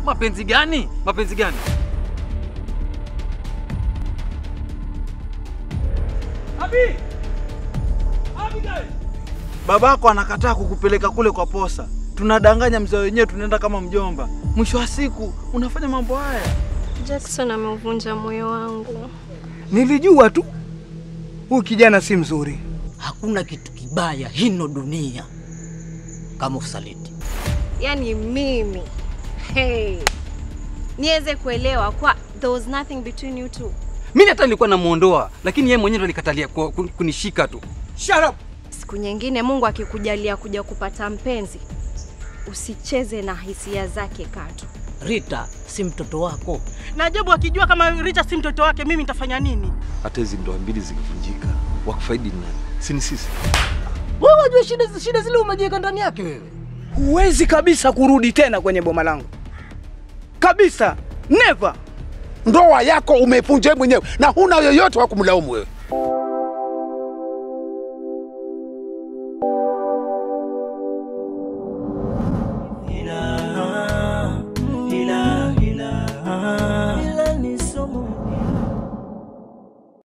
Mapenzi gani? Mapenzi gani? Abi! Abigail! Babako anakataa kukupeleka kule kwa posa. Tunadanganya mzee wenyewe, tunaenda kama mjomba. Mwisho wa siku unafanya mambo haya. Jackson ameuvunja moyo wangu. Nilijua tu huyu kijana si mzuri. Hakuna kitu kibaya hino dunia kama usaliti. Yaani mimi hey, niweze kuelewa kwa there was nothing between you two. Mimi hata nilikuwa namuondoa, lakini yeye mwenyewe ndo alikatalia ku- ku- kunishika tu. Shut up! Siku nyingine Mungu akikujalia kuja kupata mpenzi, usicheze na hisia zake katu. Rita si mtoto wako. Na Jobu akijua kama Rita si mtoto wake, mimi nitafanya nini? Hata hizi ndoa mbili zikivunjika, wakufaidi ni nani? Si ni sisi? Wewe wajua shida, shida zile umejiweka ndani yake wewe. Huwezi kabisa kurudi tena kwenye boma langu kabisa, never. Ndoa yako umeivunja wewe mwenyewe na huna yoyote wa kumlaumu wewe.